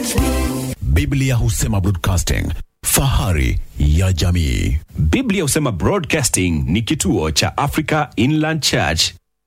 Biblia husema broadcasting, fahari ya jamii. Biblia husema Broadcasting ni kituo cha Africa Inland Church.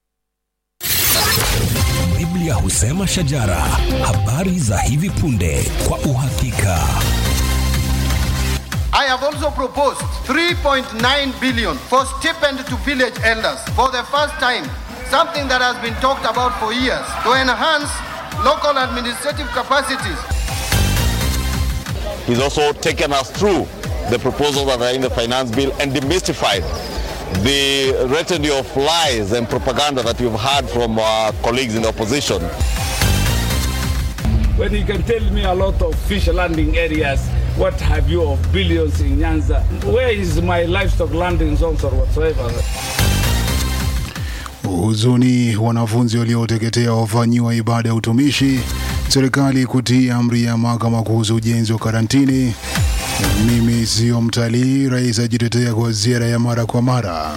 Biblia husema shajara, habari za hivi punde kwa uhakika. I have also proposed 3.9 billion for stipend to village elders for the first time, something that has been talked about for years, to enhance local administrative capacities. He's also taken us through the proposals that are in the finance bill and demystified the retinue of lies and propaganda that we've heard from our colleagues in the opposition. When you can tell me a lot of fish landing areas, what have you of billions in Nyanza? Where is my livestock landing zones or whatsoever? Huzuni, wanafunzi walioteketea wafanyiwa ibada ya utumishi. Serikali kutii amri ya mahakama kuhusu ujenzi wa karantini. Mimi sio mtalii, rais ajitetea kwa ziara ya mara kwa mara.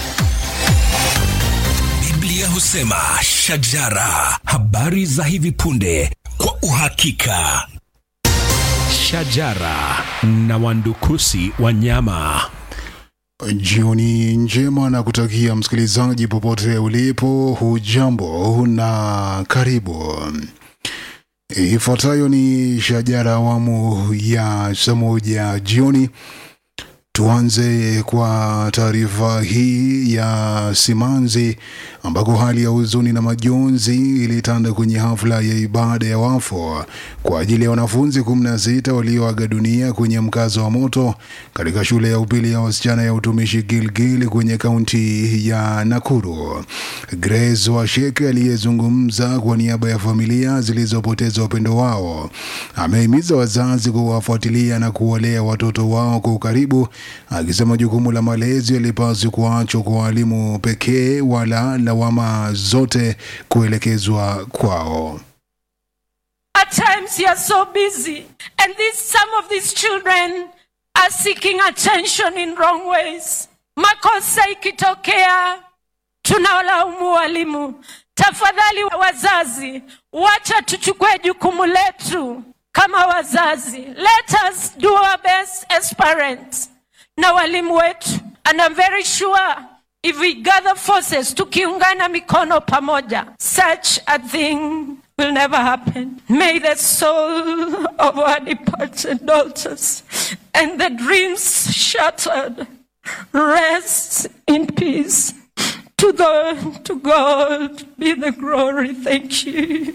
Biblia husema shajara, habari za hivi punde kwa uhakika. Shajara na wandukusi wanyama. Jioni njema na kutakia msikilizaji popote ulipo, hujambo na karibu. Ifuatayo ni shajara awamu ya saa moja jioni. Tuanze kwa taarifa hii ya simanzi ambako hali ya huzuni na majonzi ilitanda kwenye hafla ya ibada ya wafu kwa ajili ya wanafunzi 16 walioaga dunia kwenye mkazo wa moto katika shule ya upili ya wasichana ya utumishi Gilgil kwenye kaunti ya Nakuru. Grace Washeke aliyezungumza kwa niaba ya familia zilizopoteza wapendo wao amehimiza wazazi kuwafuatilia na kuwalea watoto wao kwa ukaribu akisema jukumu la malezi halipaswi kuachwa kwa walimu pekee wala lawama zote kuelekezwa kwao. At times you are so busy, and this, some of these children are seeking attention in wrong ways. Makosa ikitokea, tunawalaumu walimu. Tafadhali wazazi, wacha tuchukue jukumu letu kama wazazi. Let us do our best as parents na walimu wetu, and I'm very sure if we gather forces, tukiungana mikono pamoja, such a thing will never happen. May the soul of our departed daughters and the dreams shattered rest in peace. To the to God be the glory. Thank you.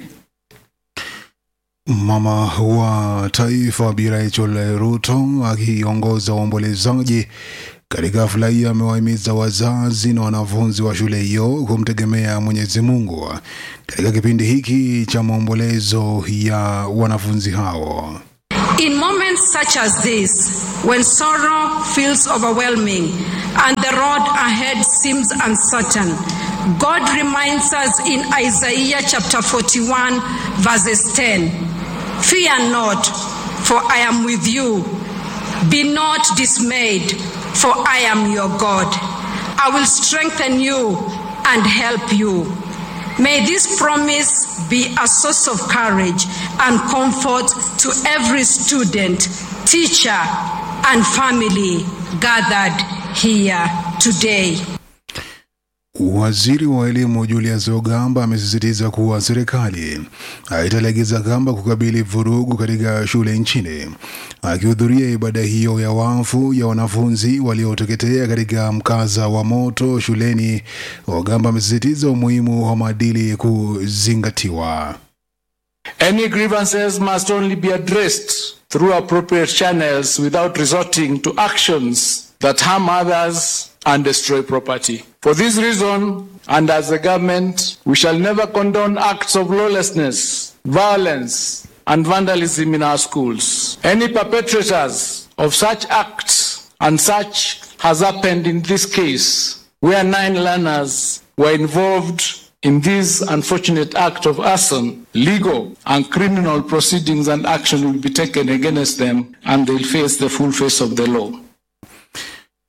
Mama wa taifa Bi Rachel Ruto akiongoza waombolezaji katika hafla hiyo amewahimiza wazazi na wanafunzi wa shule hiyo kumtegemea Mwenyezi Mungu katika kipindi hiki cha maombolezo ya wanafunzi hao. In moments such as this, when sorrow feels overwhelming and the road ahead seems uncertain, God reminds us in Isaiah chapter 41, verses 10 Fear not, for I am with you. Be not dismayed, for I am your God. I will strengthen you and help you. May this promise be a source of courage and comfort to every student, teacher, and family gathered here today. Waziri wa elimu Julius Ogamba amesisitiza kuwa serikali haitalegeza kamba kukabili vurugu katika shule nchini. Akihudhuria ibada hiyo ya wafu ya wanafunzi walioteketea katika mkasa wa moto shuleni, Ogamba amesisitiza umuhimu wa maadili kuzingatiwa. Any grievances must only be addressed through appropriate channels without resorting to actions that harm others and destroy property. For this reason, and as a government, we shall never condone acts of lawlessness, violence, and vandalism in our schools. Any perpetrators of such acts, and such has happened in this case, where nine learners were involved in this unfortunate act of arson, legal and criminal proceedings and action will be taken against them, and they'll face the full face of the law.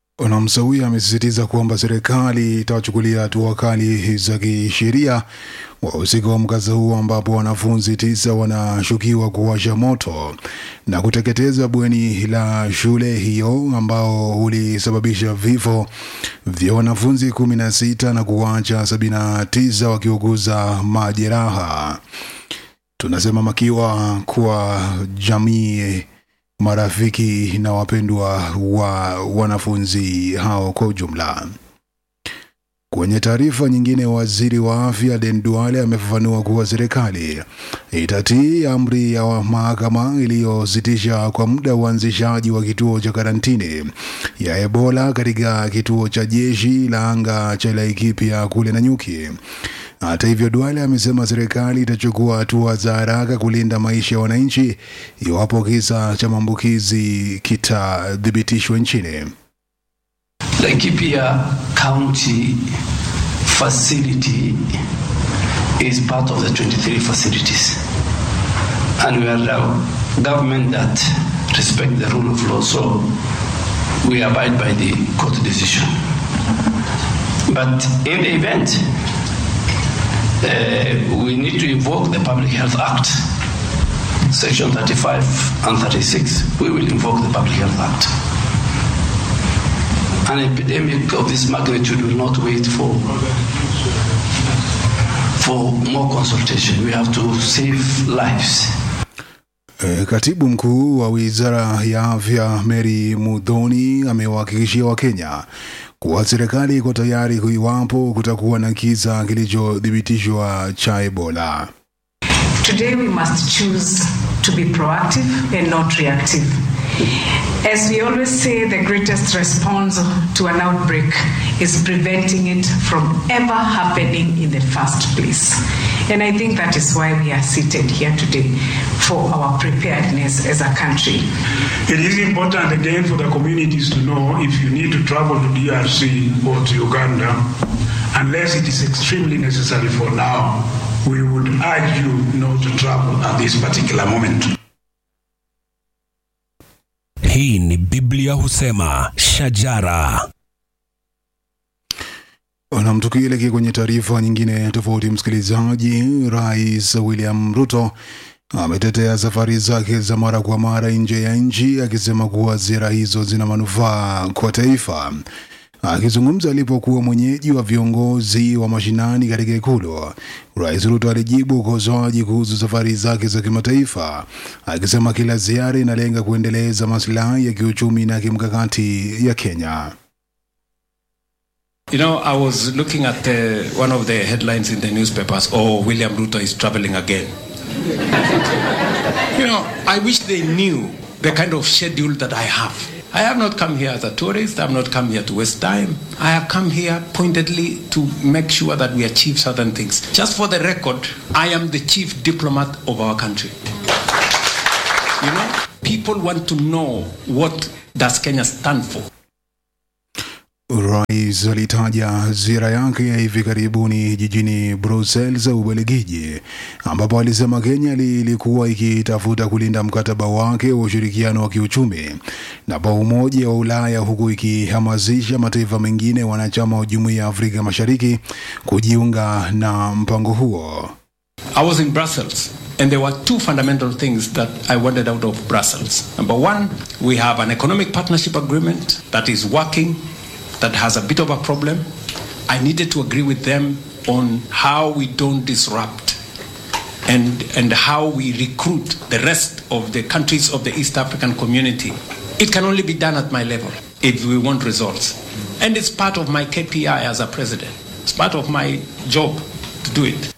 Namsawia amesisitiza kwamba serikali itawachukulia hatua kali za kisheria wahusika wa mkasa huo ambapo wanafunzi tisa wanashukiwa kuwasha moto na kuteketeza bweni la shule hiyo ambao ulisababisha vifo vya wanafunzi kumi na sita na kuwacha sabini na tisa wakiuguza majeraha. Tunasema makiwa kwa jamii, marafiki na wapendwa wa wanafunzi hao kwa ujumla. Kwenye taarifa nyingine, waziri wa afya Aden Duale amefafanua kuwa serikali itatii amri ya mahakama iliyositisha kwa muda uanzishaji wa kituo cha karantini ya Ebola katika kituo cha jeshi la anga cha Laikipia kule Nanyuki. Hata hivyo, Duale amesema serikali itachukua hatua za haraka kulinda maisha ya wananchi iwapo kisa cha maambukizi kitathibitishwa nchini. Laikipia County facility is part of the 23 facilities. And we are a government that respect the rule of law, so we abide by the court decision. But in the event, uh, we need to invoke the Public Health Act, Section 35 and 36. We will invoke the Public Health Act. An epidemic of this magnitude will not wait for for more consultation. We have to save lives. E, Katibu mkuu wa wizara ya afya Mary Mudhoni amewahakikishia Wakenya kuwa serikali iko tayari iwapo kutakuwa na kisa kilichothibitishwa cha Ebola. Today we must choose to be proactive and not reactive. As we always say, the greatest response to an outbreak is preventing it from ever happening in the first place. And I think that is why we are seated here today for our preparedness as a country. It is important again for the communities to know if you need to travel to DRC or to Uganda, unless it is extremely necessary for now, we would urge you not to travel at this particular moment. Hii ni Biblia husema shajara. Nam, tukielekea kwenye taarifa nyingine tofauti, msikilizaji, Rais William Ruto ametetea safari zake za mara kwa mara nje ya nchi akisema kuwa ziara hizo zina manufaa kwa taifa. Akizungumza alipokuwa mwenyeji wa viongozi wa mashinani katika Ikulu, Rais Ruto alijibu ukosoaji kuhusu safari zake za kimataifa, akisema kila ziara inalenga kuendeleza maslahi ya kiuchumi na kimkakati ya Kenya. You know, I was looking at the, one of the headlines in the newspapers. Oh, William Ruto is traveling again. you know, I wish they knew the kind of schedule that I have. I have not come here as a tourist. I have not come here to waste time. I have come here pointedly to make sure that we achieve certain things. Just for the record, I am the chief diplomat of our country. You know, people want to know what does Kenya stand for. Rais alitaja ziara yake ya hivi karibuni jijini Brussels, Ubelgiji, ambapo alisema Kenya ilikuwa ikitafuta kulinda mkataba wake wa ushirikiano wa kiuchumi na pa Umoja wa Ulaya, huku ikihamasisha mataifa mengine wanachama wa Jumuiya ya Afrika Mashariki kujiunga na mpango huo. I was in Brussels, and there were two fundamental things that I wanted out of Brussels. Number one, we have an economic partnership agreement that is working, that has a bit of a problem. I needed to agree with them on how we don't disrupt and, and how we recruit the rest of the countries of the East African community. It can only be done at my level if we want results. And it's part of my KPI as a president. It's part of my job to do it.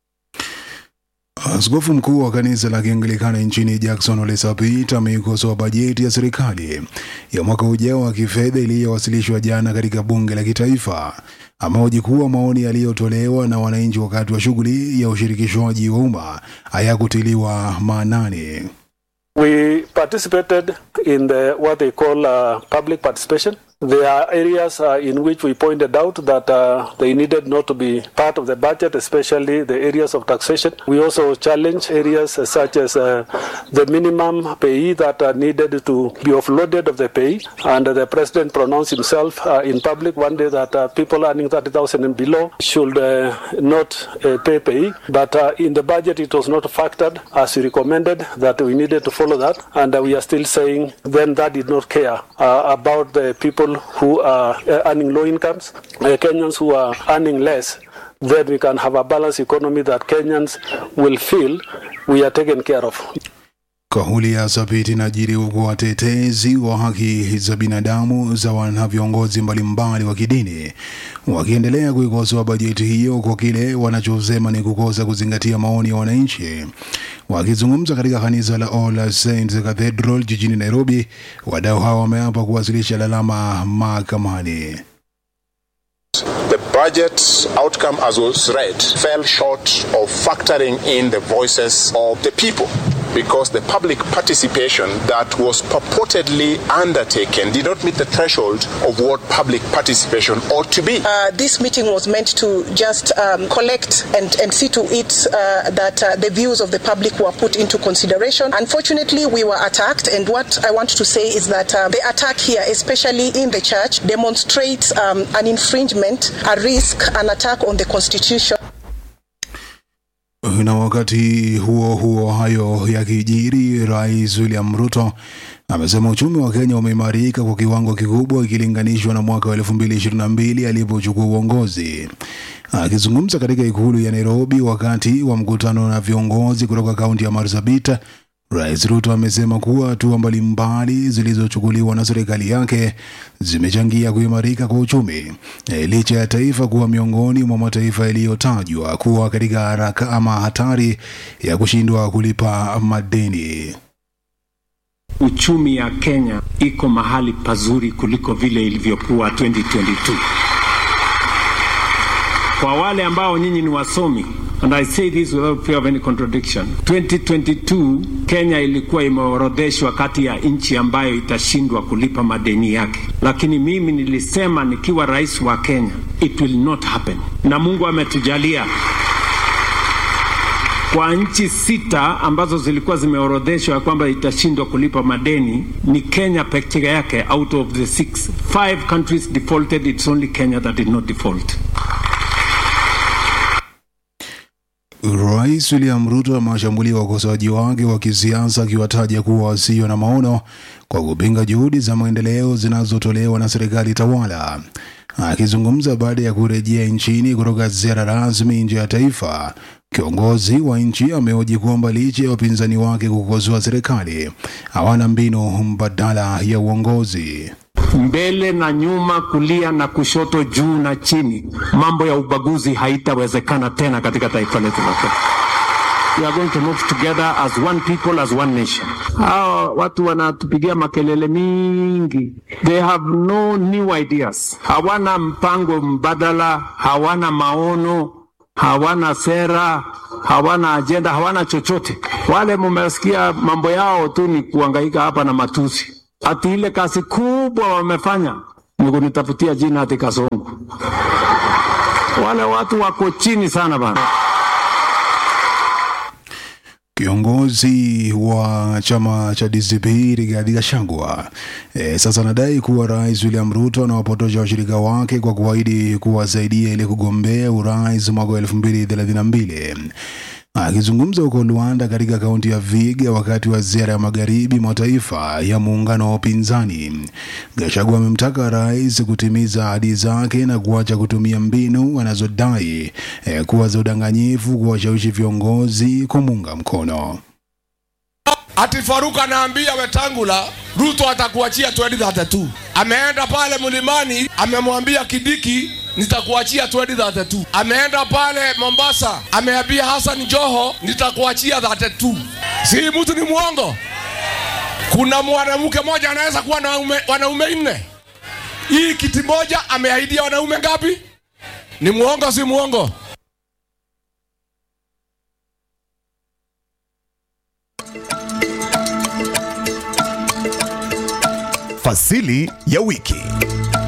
Askofu mkuu wa kanisa la Kianglikana nchini Jackson Ole Sapit ameikosoa bajeti ya serikali ya mwaka ujao wa kifedha iliyowasilishwa jana katika bunge la kitaifa. Amehoji kuwa maoni yaliyotolewa na wananchi wakati wa shughuli ya ushirikishwaji wa umma hayakutiliwa maanani. We participated in the what they call uh, public participation There are areas uh, in which we pointed out that uh, they needed not to be part of the budget, especially the areas of taxation. We also challenged areas uh, such as uh, the minimum pay that uh, needed to be offloaded of the pay. And the president pronounced himself uh, in public one day that uh, people earning 30,000 and below should uh, not uh, pay pay. But uh, in the budget, it was not factored as we recommended that we needed to follow that. And uh, we are still saying then that did not care uh, about the people who are uh, earning low incomes, uh, Kenyans who are earning less. Then we can have a balanced economy that Kenyans will feel we are taken care of. Kauli ya Sabiti inajiri huku watetezi wa haki za binadamu za wana viongozi mbalimbali wa kidini wakiendelea kuikosoa bajeti hiyo kwa kile wanachosema ni kukosa kuzingatia maoni ya wananchi. Wakizungumza katika kanisa la All Saints Cathedral jijini Nairobi, wadau hao wameapa kuwasilisha lalama mahakamani. The budget outcome, as was read, fell short of factoring in the voices of the people because the public participation that was purportedly undertaken did not meet the threshold of what public participation ought to be. Uh, this meeting was meant to just um, collect and, and see to it uh, that uh, the views of the public were put into consideration. Unfortunately, we were attacked, and what I want to say is that uh, the attack here, especially in the church, demonstrates um, an infringement, a risk, an attack on the constitution. Na wakati huo huo, hayo yakijiri, Rais William Ruto amesema uchumi wa Kenya umeimarika kwa kiwango kikubwa ikilinganishwa na mwaka wa 2022 alipochukua uongozi. Akizungumza katika ikulu ya Nairobi wakati wa mkutano na viongozi kutoka kaunti ya Marsabit, Rais Ruto amesema kuwa hatua mbalimbali zilizochukuliwa na serikali yake zimechangia kuimarika kwa uchumi e, licha ya taifa kuwa miongoni mwa mataifa yaliyotajwa kuwa katika haraka ama hatari ya kushindwa kulipa madeni. Uchumi ya Kenya iko mahali pazuri kuliko vile ilivyokuwa 2022. Kwa wale ambao nyinyi ni wasomi, and I say this without fear of any contradiction, 2022 Kenya ilikuwa imeorodheshwa kati ya nchi ambayo itashindwa kulipa madeni yake, lakini mimi nilisema nikiwa rais wa Kenya, it will not happen, na Mungu ametujalia kwa nchi sita ambazo zilikuwa zimeorodheshwa ya kwamba itashindwa kulipa madeni ni Kenya peke yake. Out of the six, five countries defaulted, it's only Kenya that did not default. Rais William Ruto amewashambulia wakosoaji wake wa kisiasa akiwataja kuwa wasio na maono kwa kupinga juhudi za maendeleo zinazotolewa na serikali tawala. Akizungumza baada ya kurejea nchini kutoka ziara rasmi nje ya taifa, kiongozi wa nchi amehoji kwamba licha ya wapinzani wake kukosoa serikali, hawana mbinu mbadala ya uongozi. mbele na nyuma, kulia na kushoto, juu na chini. Mambo ya ubaguzi haitawezekana tena katika taifa letu la Kenya. We are going to move together as one people, as one nation. Hawa watu wanatupigia makelele mingi, they have no new ideas, hawana mpango mbadala, hawana maono, hawana sera, hawana ajenda, hawana chochote. Wale mumesikia mambo yao tu ni kuangaika hapa na matusi ati ile kazi kubwa wamefanya ni kunitafutia jina ati Kasongo. Wale watu wako chini sana bana. Kiongozi wa chama cha DCP Rigathi Gachagua e, sasa anadai kuwa Rais William Ruto anawapotosha washirika wake kwa kuahidi kuwasaidia ili kugombea urais mwaka wa elfu mbili thelathini na mbili. Akizungumza huko Luanda katika kaunti ya Viga wakati wa ziara ya magharibi mwa taifa ya muungano wa upinzani, Gachagua amemtaka rais kutimiza ahadi zake na kuacha kutumia mbinu anazodai eh, kuwa za udanganyifu kuwashawishi viongozi kumuunga mkono. Ati Faruk anaambia Wetangula Ruto atakuachia 2032. Ameenda pale mlimani, amemwambia Kidiki nitakuachia 2032. Ameenda pale Mombasa, ameambia Hassan Joho nitakuachia 32. Si mtu ni mwongo? Kuna mwanamke mmoja anaweza kuwa na wanaume, wanaume nne. Hii kiti moja ameahidia wanaume ngapi? Ni mwongo si mwongo? Fasili ya wiki.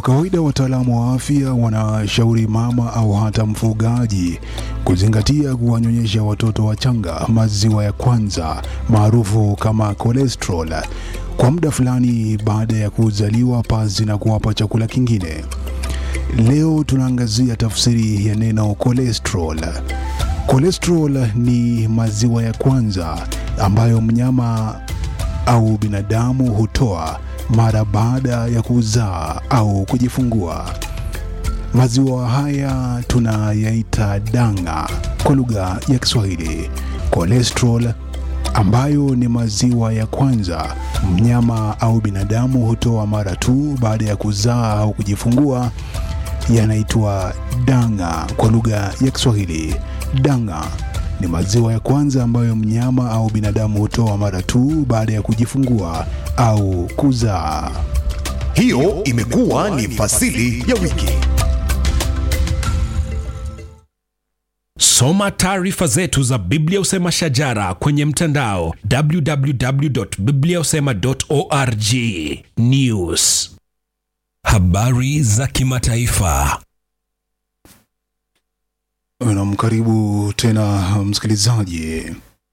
Kwa kawaida wataalamu wa afya wanashauri mama au hata mfugaji kuzingatia kuwanyonyesha watoto wachanga maziwa ya kwanza maarufu kama cholesterol kwa muda fulani baada ya kuzaliwa pasi na kuwapa chakula kingine. Leo tunaangazia tafsiri ya neno cholesterol. Cholesterol ni maziwa ya kwanza ambayo mnyama au binadamu hutoa mara baada ya kuzaa au kujifungua. Maziwa haya tunayaita danga kwa lugha ya Kiswahili. Cholesterol ambayo ni maziwa ya kwanza mnyama au binadamu hutoa mara tu baada ya kuzaa au kujifungua yanaitwa danga kwa lugha ya Kiswahili. Danga ni maziwa ya kwanza ambayo mnyama au binadamu hutoa mara tu baada ya kujifungua au kuzaa. Hiyo imekuwa ni fasili ya wiki. Soma taarifa zetu za Biblia Usema Shajara kwenye mtandao www.bibliausema.org. News, habari za kimataifa. Nam, karibu tena msikilizaji.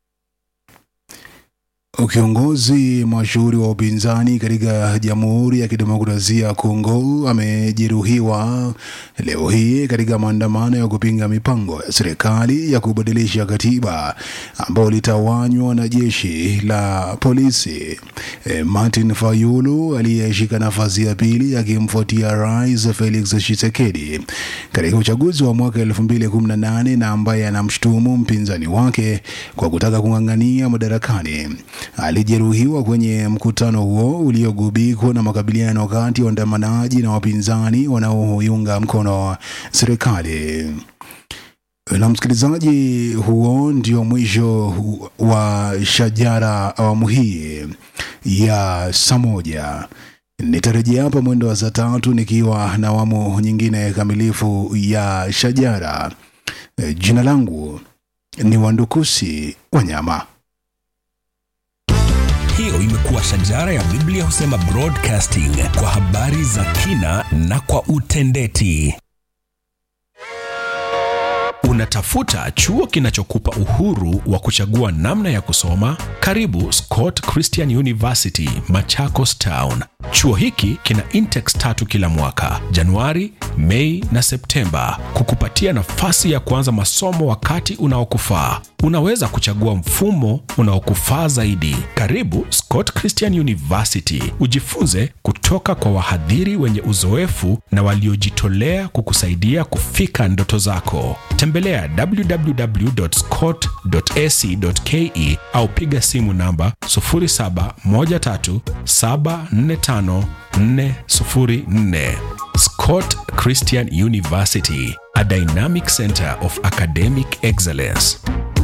Kiongozi mashuhuri wa upinzani katika Jamhuri ya Kidemokrasia ya Kongo amejeruhiwa leo hii katika maandamano ya kupinga mipango ya serikali ya kubadilisha katiba ambayo litawanywa na jeshi la polisi. E, Martin Fayulu aliyeshika nafasi ya pili akimfuatia Rais Felix Tshisekedi katika uchaguzi wa mwaka 2018 na ambaye anamshutumu mpinzani wake kwa kutaka kung'ang'ania madarakani alijeruhiwa kwenye mkutano huo uliogubikwa na makabiliano kati ya waandamanaji na wapinzani wanaoiunga mkono serikali. Na msikilizaji, huo ndio mwisho wa Shajara awamu hii ya saa moja. Nitarejea hapa mwendo wa saa tatu nikiwa na awamu nyingine kamilifu ya Shajara. Jina langu ni Wandukusi Wanyama. Hiyo imekuwa Shajara ya Biblia Husema Broadcasting kwa habari za kina na kwa utendeti. Unatafuta chuo kinachokupa uhuru wa kuchagua namna ya kusoma? Karibu Scott Christian University, Machakos Town. Chuo hiki kina intakes tatu kila mwaka, Januari, Mei na Septemba, kukupatia nafasi ya kuanza masomo wakati unaokufaa. Unaweza kuchagua mfumo unaokufaa zaidi. Karibu Scott Christian University, ujifunze kutoka kwa wahadhiri wenye uzoefu na waliojitolea kukusaidia kufika ndoto zako. Tembelea www.scott.ac.ke au piga simu namba 0713745404. Scott Christian University, a dynamic center of academic excellence.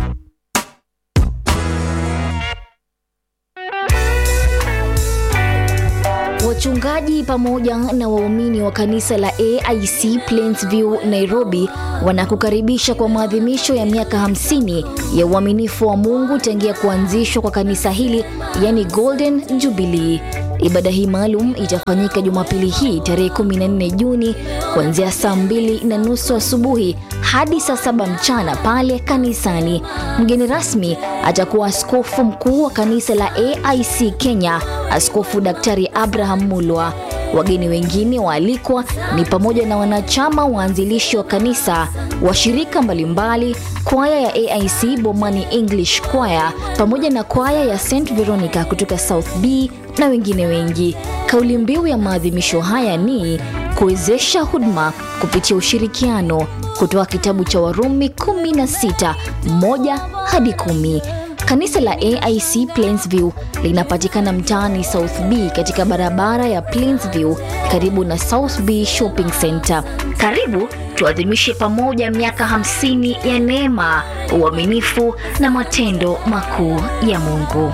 Wachungaji pamoja na waumini wa kanisa la AIC Plainsview Nairobi wanakukaribisha kwa maadhimisho ya miaka 50 ya uaminifu wa Mungu tangia kuanzishwa kwa kanisa hili, yani Golden Jubilee. Ibada hii maalum itafanyika Jumapili hii tarehe 14 Juni kuanzia saa mbili na nusu asubuhi hadi saa saba mchana pale kanisani. Mgeni rasmi atakuwa askofu mkuu wa kanisa la AIC Kenya, Askofu Daktari Abraham Mulwa. Wageni wengine waalikwa ni pamoja na wanachama waanzilishi wa kanisa, washirika mbalimbali, kwaya ya AIC Bomani English Choir pamoja na kwaya ya St Veronica kutoka South B na wengine wengi. Kauli mbiu ya maadhimisho haya ni kuwezesha huduma kupitia ushirikiano, kutoa kitabu cha Warumi 16 moja hadi kumi. Kanisa la AIC Plainsview linapatikana mtaani South B katika barabara ya Plainsview karibu na South B Shopping Center. Karibu tuadhimishe pamoja miaka 50 ya neema, uaminifu na matendo makuu ya Mungu.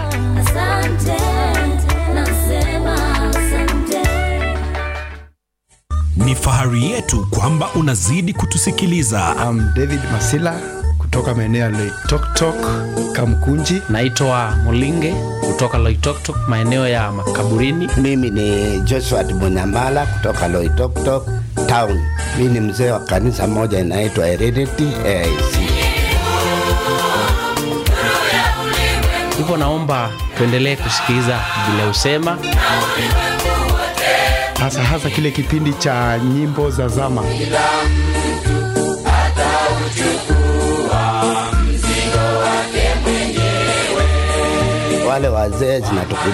Ni fahari yetu kwamba unazidi kutusikiliza. I'm David Masila kutoka maeneo ya Loitoktok, Kamkunji. Naitwa Mulinge kutoka Loitoktok, maeneo ya makaburini. Mimi ni Joshua Munyambala kutoka Loitoktok town. Mimi ni mzee wa kanisa moja inaitwa Heredity AIC. Hivyo naomba tuendelee kusikiliza vile usema hasa hasa kile kipindi cha nyimbo za zama. Wale wazee zinatukumbusha